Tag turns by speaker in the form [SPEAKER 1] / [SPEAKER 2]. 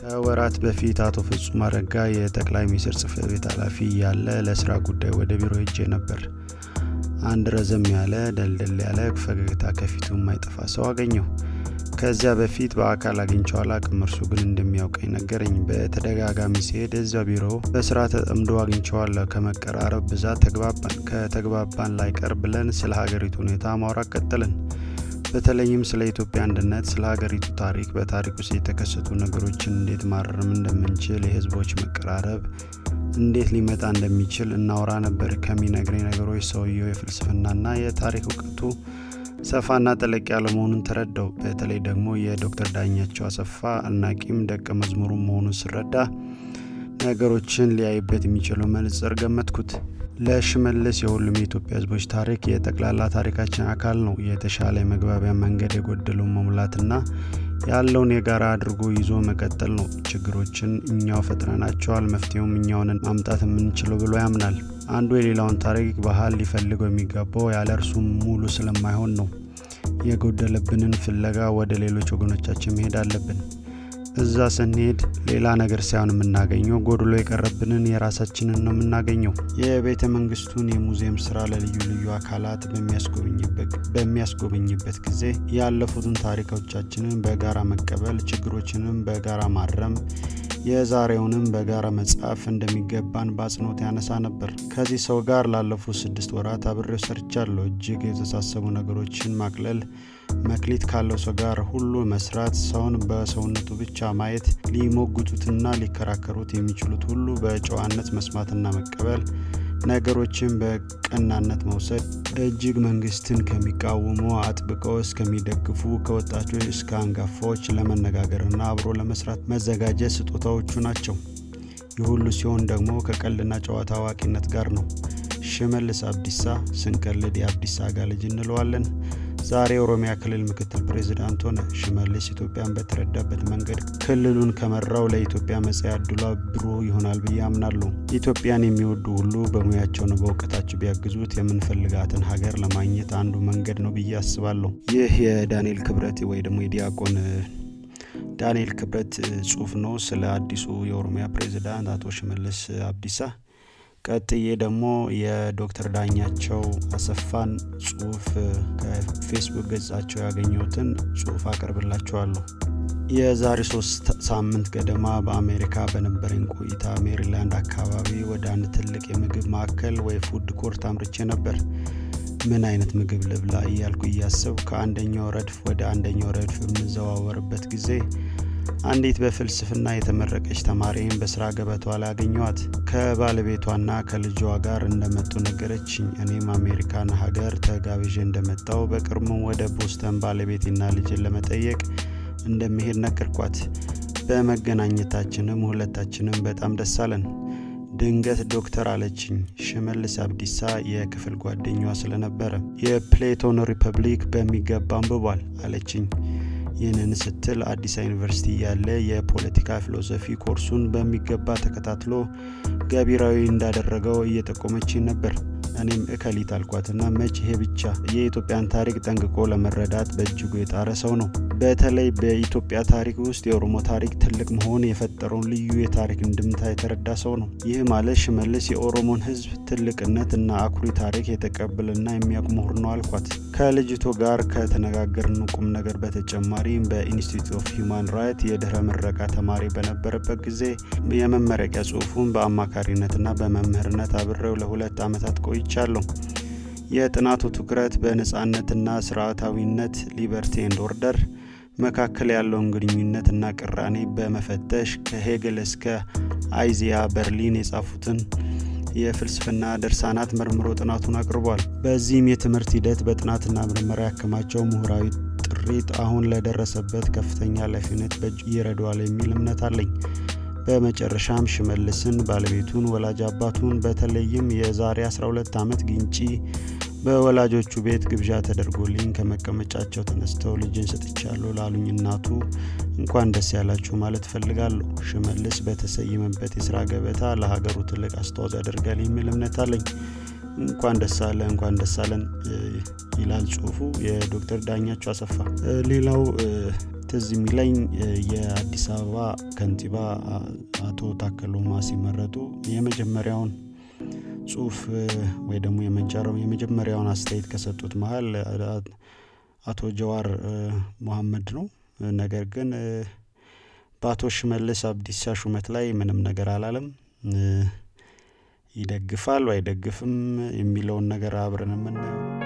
[SPEAKER 1] ከወራት በፊት አቶ ፍጹም አረጋ የጠቅላይ ሚኒስትር ጽህፈት ቤት ኃላፊ ያለ ለስራ ጉዳይ ወደ ቢሮ ሄጄ ነበር። አንድ ረዘም ያለ ደልደል ያለ ፈገግታ ከፊቱ የማይጠፋ ሰው አገኘሁ። ከዚያ በፊት በአካል አግኝቼው አላቅም። እርሱ ግን እንደሚያውቀኝ ነገረኝ። በተደጋጋሚ ሲሄድ እዚያ ቢሮ በስራ ተጠምዶ አግኝቼዋለሁ። ከመቀራረብ ብዛት ተግባባን። ከተግባባን ላይቀር ብለን ስለ ሀገሪቱ ሁኔታ ማውራት ቀጠልን። በተለይም ስለ ኢትዮጵያ አንድነት፣ ስለ ሀገሪቱ ታሪክ፣ በታሪክ ውስጥ የተከሰቱ ነገሮችን እንዴት ማረም እንደምንችል፣ የህዝቦች መቀራረብ እንዴት ሊመጣ እንደሚችል እናወራ ነበር። ከሚነግረኝ ነገሮች ሰውየው የፍልስፍናና የታሪክ እውቀቱ ሰፋና ጠለቅ ያለ መሆኑን ተረዳው። በተለይ ደግሞ የዶክተር ዳኛቸው አሰፋ አድናቂም ደቀ መዝሙሩ መሆኑን ስረዳ ነገሮችን ሊያይበት የሚችለው መነጽር ገመትኩት። ለሽመልስ የሁሉም የኢትዮጵያ ህዝቦች ታሪክ የጠቅላላ ታሪካችን አካል ነው። የተሻለ የመግባቢያ መንገድ የጎደለው መሙላትና ያለውን የጋራ አድርጎ ይዞ መቀጠል ነው። ችግሮችን እኛው ፈጥረናቸዋል፣ መፍትሄውም እኛውን ማምጣት የምንችለው ብሎ ያምናል። አንዱ የሌላውን ታሪክ ባህል ሊፈልገው የሚገባው ያለ እርሱም ሙሉ ስለማይሆን ነው። የጎደለብንን ፍለጋ ወደ ሌሎች ወገኖቻችን መሄድ አለብን። እዛ ስንሄድ ሌላ ነገር ሳይሆን የምናገኘው ጎድሎ የቀረብንን የራሳችንን ነው የምናገኘው። የቤተ መንግስቱን የሙዚየም ስራ ለልዩ ልዩ አካላት በሚያስጎበኝበት ጊዜ ያለፉትን ታሪኮቻችንን በጋራ መቀበል፣ ችግሮችንም በጋራ ማረም፣ የዛሬውንም በጋራ መጻፍ እንደሚገባን በአጽንኦት ያነሳ ነበር። ከዚህ ሰው ጋር ላለፉት ስድስት ወራት አብሬው ሰርቻለሁ። እጅግ የተሳሰቡ ነገሮችን ማቅለል መክሊት ካለው ሰው ጋር ሁሉ መስራት፣ ሰውን በሰውነቱ ብቻ ማየት፣ ሊሞግቱትና ሊከራከሩት የሚችሉት ሁሉ በጨዋነት መስማትና መቀበል፣ ነገሮችን በቀናነት መውሰድ፣ እጅግ መንግስትን ከሚቃወሙ አጥብቀው እስከሚደግፉ ከወጣቶች እስከ አንጋፋዎች ለመነጋገርና አብሮ ለመስራት መዘጋጀት ስጦታዎቹ ናቸው። ይህ ሁሉ ሲሆን ደግሞ ከቀልድና ጨዋታ አዋቂነት ጋር ነው። ሽመልስ አብዲሳ ስንቀልድ የአብዲሳ አጋ ልጅ እንለዋለን። ዛሬ የኦሮሚያ ክልል ምክትል ፕሬዚዳንት ሆነ። ሽመልስ ኢትዮጵያን በተረዳበት መንገድ ክልሉን ከመራው ለኢትዮጵያ መጻኢ ዕድሏ ብሩህ ይሆናል ብዬ አምናለሁ። ኢትዮጵያን የሚወዱ ሁሉ በሙያቸውና በእውቀታቸው ቢያግዙት የምንፈልጋትን ሀገር ለማግኘት አንዱ መንገድ ነው ብዬ አስባለሁ። ይህ የዳንኤል ክብረት ወይ ደግሞ የዲያቆን ዳንኤል ክብረት ጽሁፍ ነው ስለ አዲሱ የኦሮሚያ ፕሬዚዳንት አቶ ሽመልስ አብዲሳ። ቀጥዬ ደግሞ የዶክተር ዳኛቸው አሰፋን ጽሁፍ ከፌስቡክ ገጻቸው ያገኘሁትን ጽሁፍ አቀርብላችኋለሁ። የዛሬ ሶስት ሳምንት ገደማ በአሜሪካ በነበረኝ ቆይታ ሜሪላንድ አካባቢ ወደ አንድ ትልቅ የምግብ ማዕከል ወይ ፉድ ኮርት አምርቼ ነበር። ምን አይነት ምግብ ልብላ እያልኩ እያሰብ ከአንደኛው ረድፍ ወደ አንደኛው ረድፍ በምዘዋወርበት ጊዜ አንዲት በፍልስፍና የተመረቀች ተማሪን በስራ ገበቷ ላይ አገኘዋት። ከባለቤቷና ከልጇ ጋር እንደመጡ ነገረችኝ። እኔም አሜሪካን ሀገር ተጋብዤ እንደመጣው በቅርቡም ወደ ቦስተን ባለቤቴና ልጅን ለመጠየቅ እንደሚሄድ ነገርኳት። በመገናኘታችንም ሁለታችንም በጣም ደስ አለን። ድንገት ዶክተር አለችኝ። ሽመልስ አብዲሳ የክፍል ጓደኛዋ ስለነበረ የፕሌቶን ሪፐብሊክ በሚገባ አንብቧል አለችኝ። ይህንን ስትል አዲስ ዩኒቨርሲቲ ያለ የፖለቲካ ፊሎሶፊ ኮርሱን በሚገባ ተከታትሎ ገቢራዊ እንዳደረገው እየጠቆመችኝ ነበር። እኔም እከሊት አልኳትና መች ይሄ ብቻ የኢትዮጵያን ታሪክ ጠንቅቆ ለመረዳት በእጅጉ የጣረ ሰው ነው። በተለይ በኢትዮጵያ ታሪክ ውስጥ የኦሮሞ ታሪክ ትልቅ መሆን የፈጠረውን ልዩ የታሪክ እንድምታ የተረዳ ሰው ነው። ይህ ማለት ሽመልስ የኦሮሞን ሕዝብ ትልቅነት እና አኩሪ ታሪክ የተቀበለና የሚያውቅ ምሁር ነው አልኳት። ከልጅቶ ጋር ከተነጋገርን ቁም ነገር በተጨማሪም በኢንስቲትዩት ኦፍ ሂውማን ራይት የድህረ ምረቃ ተማሪ በነበረበት ጊዜ የመመረቂያ ጽሁፉን በአማካሪነትና በመምህርነት አብሬው ለሁለት ዓመታት ቆይቻለሁ። የጥናቱ ትኩረት በነጻነትና ስርዓታዊነት ሊበርቲ ኤንድ ኦርደር መካከል ያለውን ግንኙነትና ቅራኔ በመፈተሽ ከሄግል እስከ አይዚያ በርሊን የጻፉትን የፍልስፍና ድርሳናት መርምሮ ጥናቱን አቅርቧል። በዚህም የትምህርት ሂደት በጥናትና ምርመራ ያከማቸው ምሁራዊ ጥሪት አሁን ለደረሰበት ከፍተኛ ኃላፊነት በእጅጉ ይረዳዋል የሚል እምነት አለኝ። በመጨረሻም ሽመልስን፣ ባለቤቱን፣ ወላጅ አባቱን በተለይም የዛሬ 12 ዓመት ግንጪ በወላጆቹ ቤት ግብዣ ተደርጎልኝ ከመቀመጫቸው ተነስተው ልጅን ሰጥቻለሁ ላሉኝ እናቱ እንኳን ደስ ያላችሁ ማለት እፈልጋለሁ። ሽመልስ በተሰየመበት የስራ ገበታ ለሀገሩ ትልቅ አስተዋጽኦ ያደርጋል የሚል እምነት አለኝ። እንኳን ደስ አለ እንኳን ደስ አለን ይላል ጽሁፉ የዶክተር ዳኛቸው አሰፋ። ሌላው ትዝ የሚለኝ የአዲስ አበባ ከንቲባ አቶ ታከለ ኡማ ሲመረጡ የመጀመሪያውን ጽሁፍ ወይ ደግሞ የመጀመሪያውን አስተያየት ከሰጡት መሀል አቶ ጀዋር መሐመድ ነው። ነገር ግን በአቶ ሽመልስ አብዲሳ ሹመት ላይ ምንም ነገር አላለም። ይደግፋል አይደግፍም የሚለውን ነገር አብረን የምናየው